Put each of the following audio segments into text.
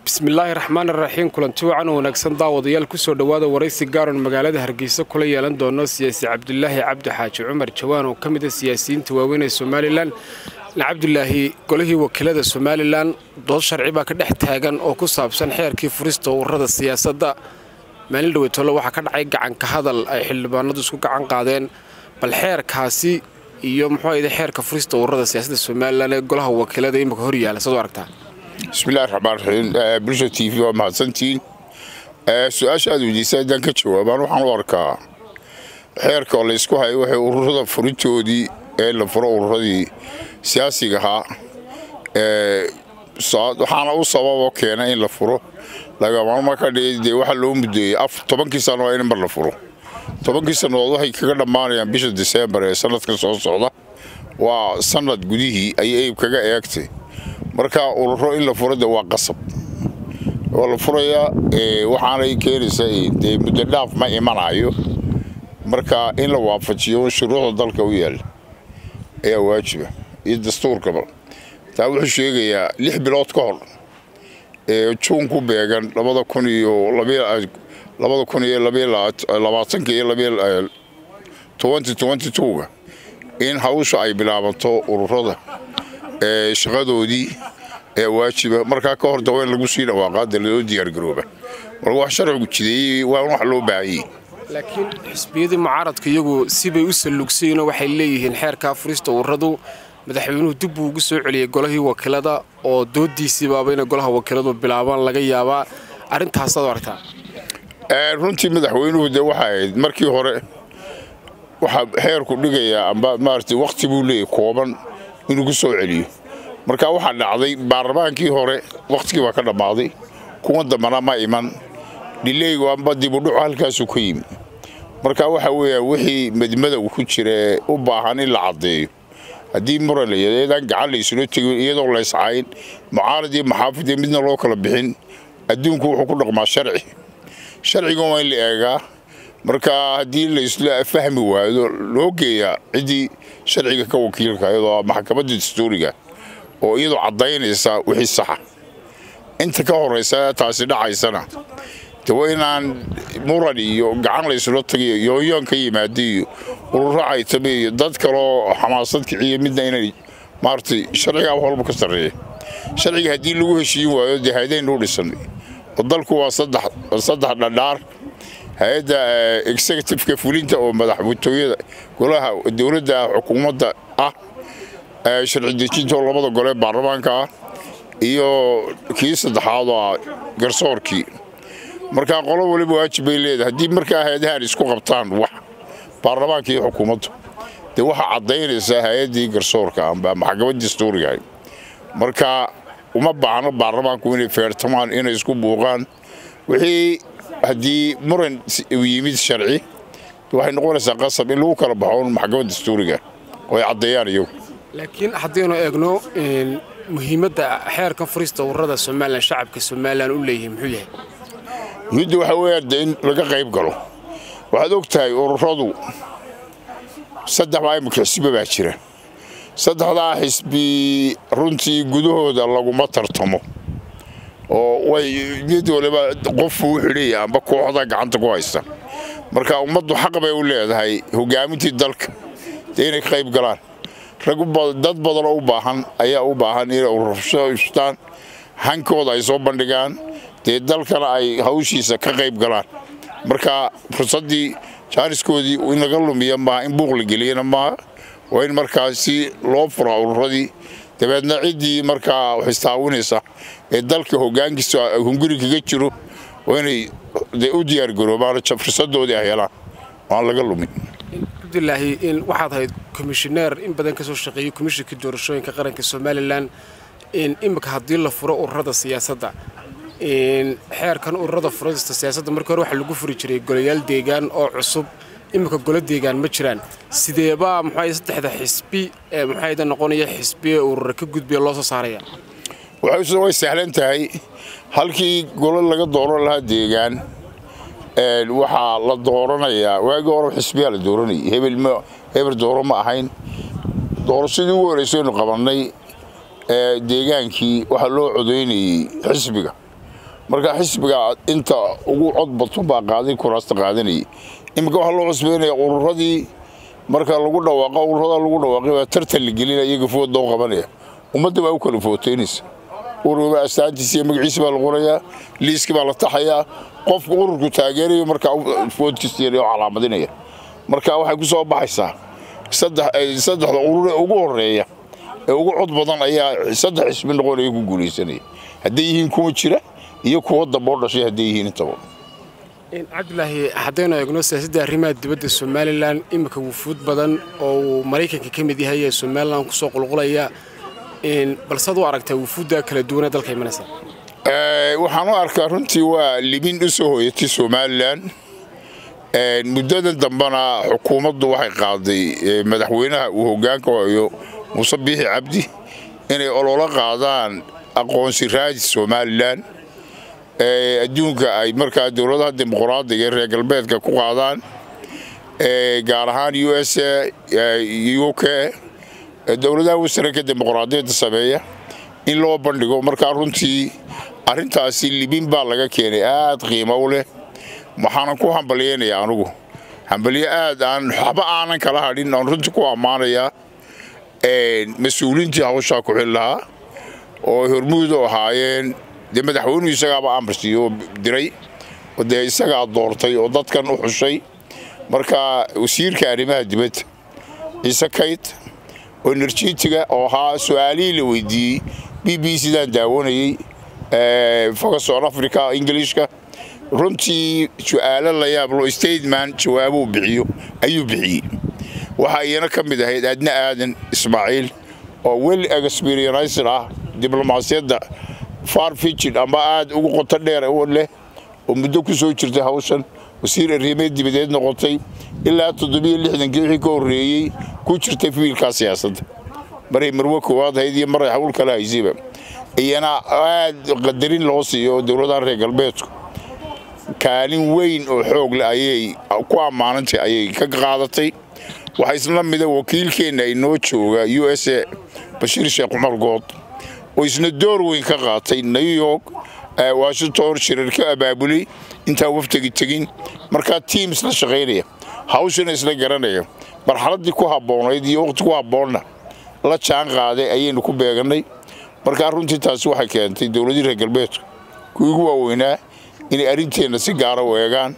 bismillaahi raxmaan raxiim kulanti wacan wanaagsan daawadayaal kusoo dhowaada waraysi gaaron magaalada hargeysa kula yeelan doono siyaasi cabdulaahi cabdi xaaji cumar jawaan oo ka mid a siyaasiyiinta waaweyn ee somalilan cabdulaahi golihii wakiilada somalilan dood sharci baa ka dhex taagan oo ku saabsan xeerkii furista ururada siyaasadda maalin dhaweytoole waxaa ka dhacay gacanka hadal ay xildhibaanadu isku gacan qaadeen bal xeerkaasi iyo muxuu ahayde xeerka furista ururada siyaasadda somalilan ee golaha wakiilada imika hor yaala saad u aragtaa bismillahi raxmaan raxiim bulsha t v waa mahadsantihiin su-aasha aad weydiisa haddaan ka jawaabaan waxaan u arkaa xeerka oo laysku hayo waxay ururada furintoodii ee la furo ururadii siyaasiga ahaa waxaana u sababoo keena in la furo lagamama ka dhigi dee waxaa loo muddeeyey tobankii sano waa in mar la furo tobankii sannadood waxay kaga dhammaanayaan bisha diseembar ee sanadka soo socda waa sanad gudihii ayay eyb kaga eegtay marka ururo in la furo de waa qasab waa la furayaa waxaanay keenaysaa dee muddo dhaaf ma imanayo marka in la waafajiyo shuruucda dalka u yaalla ayaa waajiba iyo dastuurkaba taa wuxuu sheegayaa lix bilood ka hor ee juun ku beegan labada kun iyo labada kun iyo labaatanka iyo twenty twenty twoga in hawsha ay bilaabanto ururada ee shaqadoodii ee waajiba markaa ka hor dawa in lagu sii dhawaaqaade loo diyaargarooba marka wax sharcigu jideeyey waa wax loo baahanyey laakiin xisbiyadii mucaaradka iyagu sibay u sallugsayeenoo waxay leeyihiin xeerkaa furista ururadu madaxweynuhu dib buu ugu soo celiyey golahii wakiilada oo doodiisiibaaba inay golaha wakiiladu bilaabaan laga yaabaa arrintaasaad u aragtaa runtii madaxweynuhu dee waxay ahayd markii hore waxaa xeerku dhigayaa amba maarata wakhti buu leeyahy kooban inuu ku soo celiyo marka waxaa dhacday baarlamaankii hore wakhtigii baa ka dhammaaday kuwa dambana ma iman dhileygu amba dibudhucu halkaasuu ka yimi marka waxa weeyaan wixii madmadow ku jira ee u baahan in la caddeeyo haddii muran layadeedaan gacan laysula tegin iyadoo layscayn mucaarad iyo maxaafid iyo midna loo kala bixin adduunku wuxuu ku dhaqmaa sharci sharcigan waa in la eegaa marka haddii laysla fahmi waayo loo geeyaa ciddii sharciga ka wakiilka iyadoo maxkamadda dastuuriga oo iyadoo caddaynaysa wixii saxa inta ka horraysa taasi dhacaysana de waa inaan muran iyo gacan laysula tagayo yooyoon ka yimaada iyo ururo caytame iyo dad kaloo xamaasad kiciya midna inay maaratay sharcigaa wax walba ka sarreeya sharciga haddii lagu heshiin waayo dee haydaynuu dhisan oo dalku waa saddex dhadhaar hay-adda executiveka fulinta oo madaxwatooyada golaha dowladda xukuumadda ah sharci dejinta oo labada gole baarlamaanka ah iyo kii saddexaad oo ah garsoorkii markaa qolo waliba waajib bay leedahay haddii markaa hay-adahan isku qabtaan wax baarlamaanka iyo xukuumaddu dee waxaa caddaynaysaa hay-addii garsoorka amba maxkamadda dastuuriga marka uma baahno baarlamaanku inay feertamaan inay isku buuqaan wixii haddii muran yimid sharci waxay noqonaysaa qasab in lagu kala baxo maxkamadda dastuuriga oo ay caddeeyaan iyagu laakiin haddaynu eegno muhiimadda xeerka furista ururada somalilan shacabka somalilan u leeyihiin muxuu yahay muhiimmadda waxaa weeyaan de in laga qayb galo waxaad og tahay ururadu saddex baa imika xisbi baa jira saddexdaa xisbi runtii gudahooda laguma tartamo oo way mid waliba qofku u xidhaya amba kooxda gacanta ku haysta marka ummaddu xaq bay u leedahay hogaamintii dalka dee inay ka qayb galaan dad badanoo u baahan ayaa u baahan inay ururshtaan hankooda ay soo bandhigaan dee dalkana ay hawshiisa ka qayb galaan marka fursaddii jaaniskoodii in laga lumiya maaha in buuq la geliyana maaha waa in markaasi loo furaa ururadii dabeedna ciddii markaa wax istaawinaysa ee dalka hogaankiisa hunguri kaga jiro waa inay u diyaargaroobaan fursadoodii ay helaan aan laga lumin cabdulaahi waxaad ahayd komishineer in badan ka soo shaqeeyey komishinka doorashooyinka qaranka somalilan imika haddii la furo ururada siyaasadda xeerkan ururada furista siyaasadda markii hore waxaa lagu furi jiray golayaal deegaan oo cusub imika golo deegaan ma jiraan sideebaa muxuu saddexda xisbi ee muxuuda noqonaya xisbi ee urura ka gudbiya loo soo saaraya way sahlan tahay halkii golo laga dooran lahaa deegaan waxaa la dooranayaa waagii hore xisbiyaa la dooranayay hebel hebel dooro ma ahayn doorashadii ugu horreysaynu qabannay deegaankii waxaa loo codaynayey xisbiga marka xisbiga inta ugu cod batun baa qaaday kuraasta qaadanayay iminka waxaa loo cusbeynaya ururadii marka lagu dhawaaqo ururada lagu dhawaaqay baa tartan la gelina iyaga food loo qabanaya ummadda baa u kala footeynaysa ururba astaantiisa iyo magaciisa baa la qorayaa liiski baa la taxayaa qofka ururku taageerayo markaa foodkiisa oo calaamadinaya marka waxay ku soo baxaysaa saddexda urur ee ugu horeeya ee ugu cod badan ayaa saddex xisbi noqonaya ku guulaysanaya hadday yihiin kuwa jira iyo kuwa damboo dhashay hadday yihiin intaba cabdulaahi haddaynu eegno siyaasadda arrimaha dibadda somalilan iminka wufuud badan oo uu maraykanka ka mid yahay ee somalilan kusoo qulqulaya balsead u aragtaa wufuudda kala duwanee dalka imanaysa waxaan u arkaa runtii waa libin u soo hoyatay somalilan muddadan dambena xukuumaddu waxay qaaday madaxweynaha uu hoggaanka hayo muuse biixi cabdi inay ololo qaadaan aqoonsi raadis somalilan adduunka ay markaa dowladaha dimuqraadiga ee reer galbeedka ku qaadaan gaar ahaan u s u k dowladaha wasranka dimuqraadiyadda sameeya in loo bandhigo markaa runtii arrintaasi libin baa laga keenay aad qiimo u leh waxaanan ku hambalyeynaya anugu hambalye aad aan waxba aanan kala hadhin aan runtii ku ammaanayaa mas-uuliintii hawshaa ku xil lahaa oo hormuudu ahaayeen dee madaxweynuhu isagaaba amarsiiyo oo diray oo dee isagaa doortay oo dadkan u xushay marka wasiirka arrimaha dibadda ciise kayd oo enerjitiga oo ahaa su-aalihii la weydiiyey b b cdaan daawanayey fogason africa ingilishka runtii su-aalo la yaablo stateman jawaabuu bixiyo ayuu bixiyey waxaa iyana ka mid ahayd adna aadan ismaaciil oo wel experienced ah diblomaasiyadda far fijid amba aad ugu qoto dheer leh oo muddo ku soo jirtay hawshan wasiir arrimeed dibadeed noqotay ilaa toddobiyo lixdankii wixii ka horreeyey ku jirtay fiilkaa siyaasadda maray marwe koowaad hayd iyo maray hawl kale haysayba iyana aad qadarin loo siiyo dowladaha reer galbeedku kaalin weyn oo xoog leh ayay ku ammaanantay ayay ka qaadatay waxaa isla mida wakiilkeenna inoo jooga u s a bashiir sheekh cumar good oo isna door weyn ka qaatay new york washington shirar ka abaabulay intaan waftagi tegin markaa tiams la shaqaynaya hawshana isla garanaya marxaladdii ku habboonayd iyo waqti ku habboonna la jaan qaaday ayaynu ku beegannay markaa runtii taasi waxay keentay dowladii reer galbeedku kuwii ugu waaweynaa inay arrinteenna si gaara u eegaan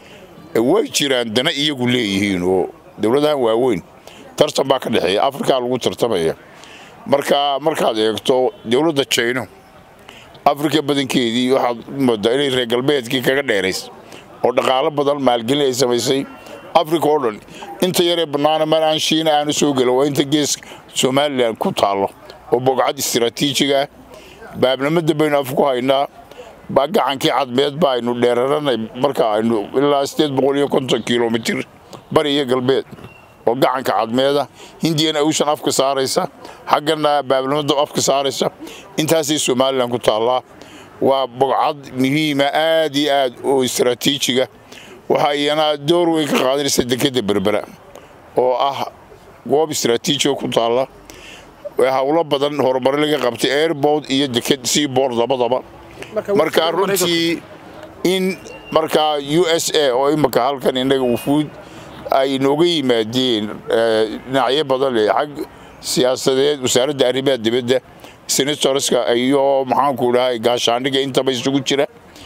way jiraan dana iyagu leeyihiin oo dowladahan waaweyn tartan baa ka dhexeeya afrikaa lagu tartamaya marka markaad eegto dowladda jayno afrika badankeedii waxaad moodaa inay reer galbeedkii kaga dheerays oo dhaqaalo badan maalgelin ay samaysay afrika oo dhan inta yaree bannaana mar aan shiina aanu soo gelin waa inta geeska somalilan ku taallo oo bogcad istiraatiijiga ah baabnimada baynu af ku haynaa gacankii cadmeed ba aynu dheeraranay marka aynu ilaa sideed boqol iyo konton kilomitir bari iyo galbeed oo gacanka cadmeeda hindiyana awshan afka saaraysa xaggana baabnimada afka saaraysa intaasay somalilan ku taallaa waa bogcad muhiima aad iyo aad oo istaraatiijiga waxaa iyana door weyn ka qaadanaysa dekeda berbera oo ah goob istaraatiijiga ku taalla hawlo badan horumar laga qabtay airbord iyo deked seabord labadaba markaa runtii in markaa u s a oo imika halkan innaga wufuud ay nooga yimaadeen dhinacyo badan leh xag siyaasadeed wasaaradda arrimaha dibadda senatorska iyo maxaanku dhahay gaashaandhiga intaba isugu jira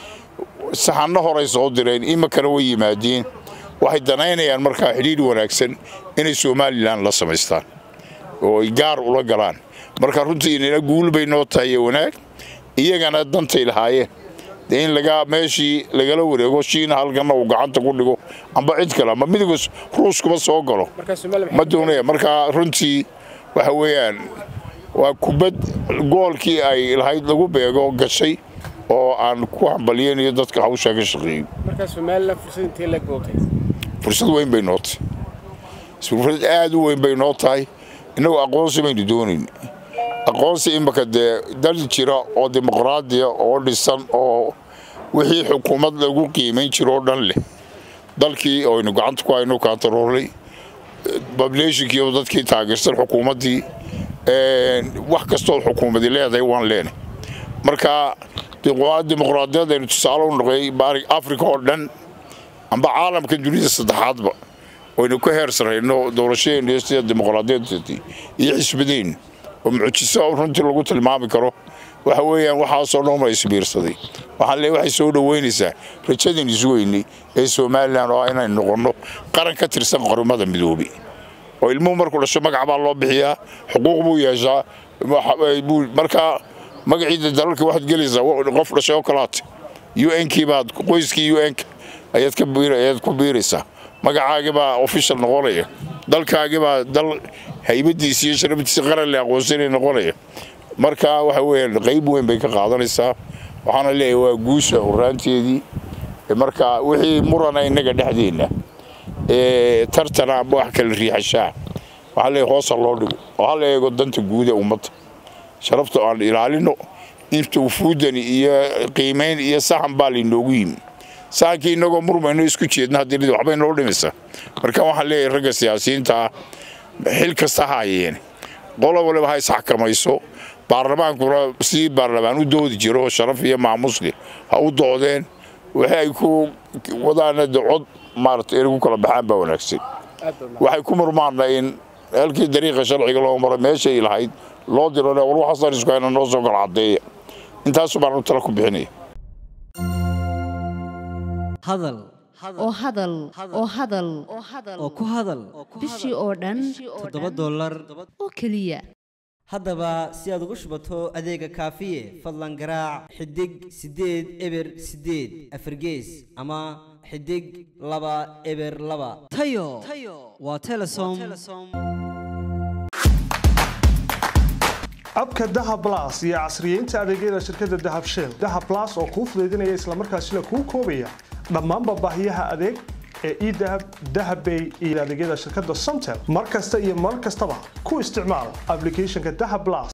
saxanno horay soo direen imikana way yimaadeen waxay danaynayaan markaa xidhiidh wanaagsan inay somalilan la samaystaan oo ay gaar ula galaan marka runtii inana guul bay noo tahay ee wanaag iyagana dantay lahaayeen dee in laga meeshii lagala wareego shiina halkanna uu gacanta ku dhigo amba cid kale ama midiga ruuskuma soo galo ma doonaya markaa runtii waxa weeyaan waa kubad goolkii ay lahayd lagu beego gashay oo aan ku hambalyeynayo dadka hawshaa ka shaqeeyey fursad weyn bay noo tahay fursad aad u weyn bay noo tahay innagu aqoonsi baynu doonayn aqoonsi imika dee dal jira oo dimuqraadiya oo dhisan oo wixii xukuumad lagu qiimayn jiro oo dhan leh dalkii oynu gacanta ku hayno kaantaroolay bableeshinkii oo dadkii taageersan xukuumaddii wax kastoo xukuumadi leedahay waan leenay marka dimuqraadiyad aynu tusaale u noqday afrika oo dhan amba caalamka dunida saddexaadba waynu ka heer sarayno doorashadeennu sida dimuqraadiyadii iyo xisbadeennu oo mucjiso runtii lagu tilmaami karo waxa weeyaan waxaasoo dhanma isbiirsaday waxaan leeyahay waxay soo dhoweynaysaa rajadeen isweynay ee somalilan oo ah inaynu noqonno qaran ka tirsan qaramada midoobay oo ilmuhu markuu dhasho magac baa loo bixiyaa xuquuq buu yeeshaa markaa magaciida dalalka waxaad gelaysaa qof dhashay oo kalaate un-kii baad qoyskii un-ka ayaad ku biiraysaa magacaagii baa official noqonaya dalkaagii baa dal haybadiisi iyo sharaftiisi qaran le aqoonsanay noqonaya marka waxa weeyaan qayb weyn bay ka qaadanaysaa waxaana leeyahay waa guusha horaanteedii marka wixii murana innaga dhexdeenna ee tartana amba wax kala riixashaa waxaa leeyahay hoosa loo dhigo oo hala eego danta guud ee ummadda sharafta aan ilaalino inta ufuudani iyo qiimayn iyo sahan baa laynoogu yimi sahankii inagoo murmayno isku jeedna haddii waxbay noo dhimaysaa marka waxaan leeyahay ragga siyaasiyiinta ah xil kasta ha hayeen qolo waliba ha isxakamayso baarlamaankuna sidii baarlamaan u doodi jiro oo sharaf iyo maamusleh ha u doodeen wixii ay ku wadaana de cod maaragtay inay ku kala baxaan baa wanaagsan waxay ku murmaana in halkii dariiqa sharciga loo maro meeshay lahayd loo diro war waxaasaan isku hayna noo soo kala caddeeya intaasu baan u tala ku bixinaya hadal oo hadal oo hadal oo ku hadal bishii oo dhan toddoba dollar oo keliya haddaba si aad ugu shubato adeega kaafiye fadlan garaac xidig siddeed eber siddeed afargees ama xidig laba eber laba tayo waa telesom abka dahab blas iyo casriyeynta adeegyada shirkadda dahab shell dahab blas oo kuu fudaydinaya islamarkaasina kuu koobaya dhammaanba baahiyaha adeeg ee edahab dahabbay iyo adeegyada shirkadda somtel mar kasta iyo mar kastaba ku isticmaal ablicathonka dahab blas